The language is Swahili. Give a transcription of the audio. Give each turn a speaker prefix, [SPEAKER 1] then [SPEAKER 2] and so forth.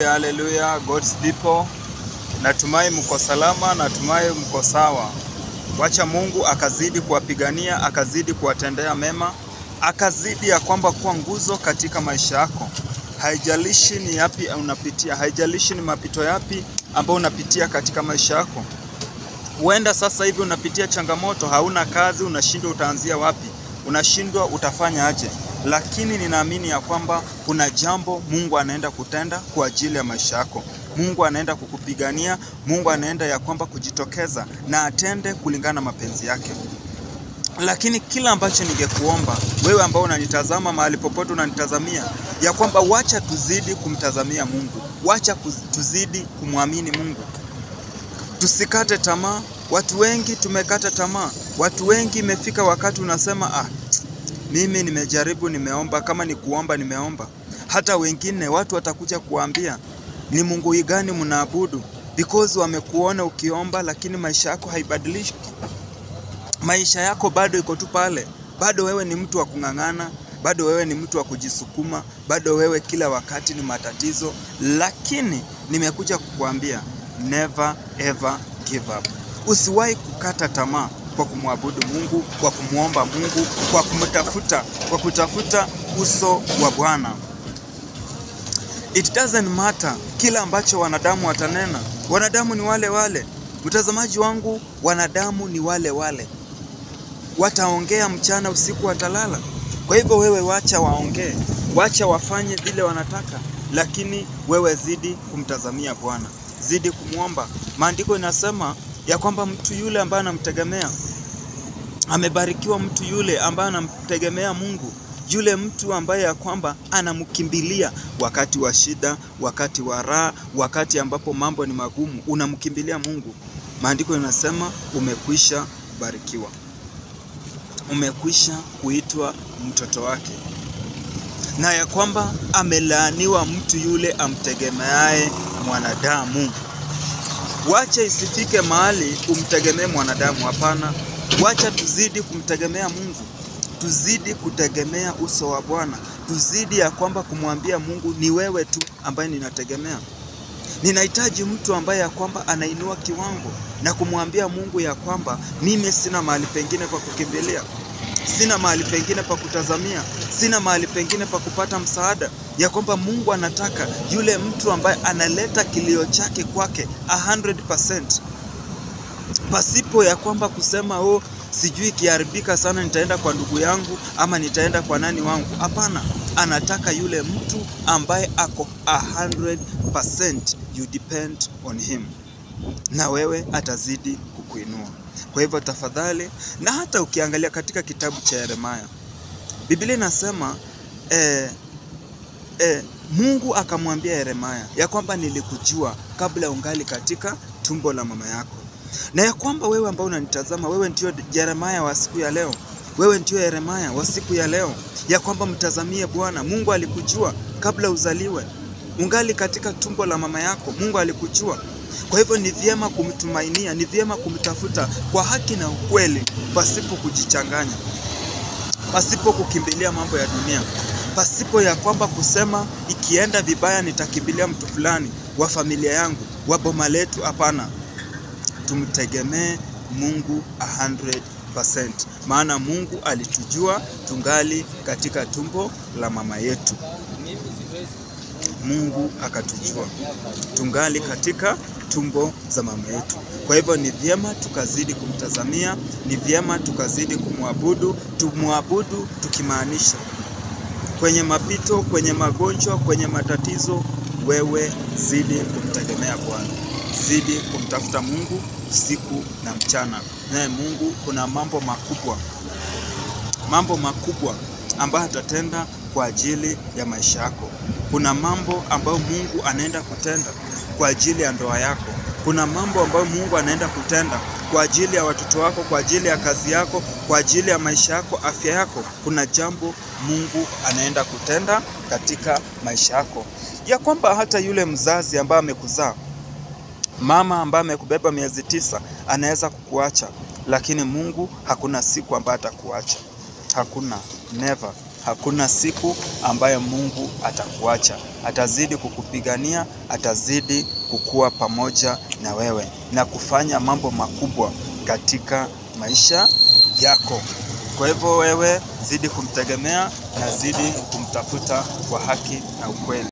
[SPEAKER 1] Haleluya, God's people. Natumai mko salama, natumai mko sawa. Wacha Mungu akazidi kuwapigania, akazidi kuwatendea mema, akazidi ya kwamba kuwa nguzo katika maisha yako. Haijalishi ni yapi unapitia, haijalishi ni mapito yapi ambayo unapitia katika maisha yako. Huenda sasa hivi unapitia changamoto, hauna kazi, unashindwa utaanzia wapi, unashindwa utafanya aje, lakini ninaamini ya kwamba kuna jambo Mungu anaenda kutenda kwa ajili ya maisha yako. Mungu anaenda kukupigania, Mungu anaenda ya kwamba kujitokeza na atende kulingana na mapenzi yake. Lakini kila ambacho ningekuomba wewe ambao unanitazama mahali popote unanitazamia, ya kwamba wacha tuzidi kumtazamia Mungu, wacha kuz- tuzidi kumwamini Mungu tusikate tamaa. Watu wengi tumekata tamaa, watu wengi imefika wakati unasema ah, mimi nimejaribu, nimeomba, kama ni kuomba nimeomba. Hata wengine watu watakuja kuambia ni Mungu gani mnaabudu, because wamekuona ukiomba, lakini maisha yako haibadiliki. Maisha yako bado iko tu pale, bado wewe ni mtu wa kung'ang'ana, bado wewe ni mtu wa kujisukuma, bado wewe kila wakati ni matatizo. Lakini nimekuja kukuambia never ever give up. Usiwahi kukata tamaa kwa kumwabudu Mungu, kwa kumwomba Mungu, kwa kumtafuta, kwa kutafuta uso wa Bwana. It doesn't matter kila ambacho wanadamu watanena. Wanadamu ni wale wale. Mtazamaji wangu, wanadamu ni wale wale. Wataongea mchana, usiku watalala. Kwa hivyo wewe wacha waongee, wacha wafanye vile wanataka, lakini wewe zidi kumtazamia Bwana, zidi kumwomba. Maandiko inasema ya kwamba mtu yule ambaye anamtegemea amebarikiwa, mtu yule ambaye anamtegemea Mungu, yule mtu ambaye ya kwamba anamkimbilia wakati wa shida, wakati wa raha, wakati ambapo mambo ni magumu, unamkimbilia Mungu. Maandiko inasema umekwisha barikiwa, umekwisha kuitwa mtoto wake, na ya kwamba amelaaniwa mtu yule amtegemeaye mwanadamu. Wacha isifike mahali umtegemee mwanadamu, hapana. Wacha tuzidi kumtegemea Mungu, tuzidi kutegemea uso wa Bwana, tuzidi ya kwamba kumwambia Mungu, ni wewe tu ambaye ninategemea. Ninahitaji mtu ambaye ya kwamba anainua kiwango na kumwambia Mungu ya kwamba mimi sina mahali pengine pa kukimbilia, sina mahali pengine pa kutazamia, sina mahali pengine pa kupata msaada, ya kwamba Mungu anataka yule mtu ambaye analeta kilio chake kwake 100% pasipo ya kwamba kusema oh, sijui ikiharibika sana nitaenda kwa ndugu yangu ama nitaenda kwa nani wangu. Hapana, anataka yule mtu ambaye ako 100% you depend on him, na wewe atazidi kukuinua. Kwa hivyo tafadhali, na hata ukiangalia katika kitabu cha Yeremia, Biblia inasema eh, eh, Mungu akamwambia Yeremia ya kwamba nilikujua kabla ungali katika tumbo la mama yako na ya kwamba wewe ambao unanitazama, wewe ndio Yeremia wa siku ya leo, wewe ndio Yeremia wa siku ya leo, ya kwamba mtazamie Bwana. Mungu alikujua kabla uzaliwe, ungali katika tumbo la mama yako, Mungu alikujua. Kwa hivyo ni vyema kumtumainia, ni vyema kumtafuta kwa haki na ukweli, pasipo kujichanganya, pasipo kukimbilia mambo ya dunia, pasipo ya kwamba kusema ikienda vibaya nitakimbilia mtu fulani wa familia yangu, wa boma letu. Hapana, tumtegemee Mungu 100%, maana Mungu alitujua tungali katika tumbo la mama yetu. Mungu akatujua tungali katika tumbo za mama yetu. Kwa hivyo ni vyema tukazidi kumtazamia, ni vyema tukazidi kumwabudu, tumwabudu tukimaanisha kwenye mapito, kwenye magonjwa, kwenye matatizo, wewe zidi kumtegemea Bwana, zidi kumtafuta Mungu usiku na mchana. Naye Mungu kuna mambo makubwa, mambo makubwa ambayo atatenda kwa ajili ya maisha yako. Kuna mambo ambayo Mungu anaenda kutenda kwa ajili ya ndoa yako. Kuna mambo ambayo Mungu anaenda kutenda kwa ajili ya watoto wako, kwa ajili ya kazi yako, kwa ajili ya maisha yako, afya yako. Kuna jambo Mungu anaenda kutenda katika maisha yako, ya kwamba hata yule mzazi ambaye amekuzaa, mama ambaye amekubeba miezi tisa, anaweza kukuacha, lakini Mungu hakuna siku ambayo atakuacha. Hakuna, never. hakuna siku ambayo Mungu atakuacha. Atazidi kukupigania, atazidi kukuwa pamoja na wewe na kufanya mambo makubwa katika maisha yako. Kwa hivyo wewe zidi kumtegemea na zidi kumtafuta kwa haki na ukweli.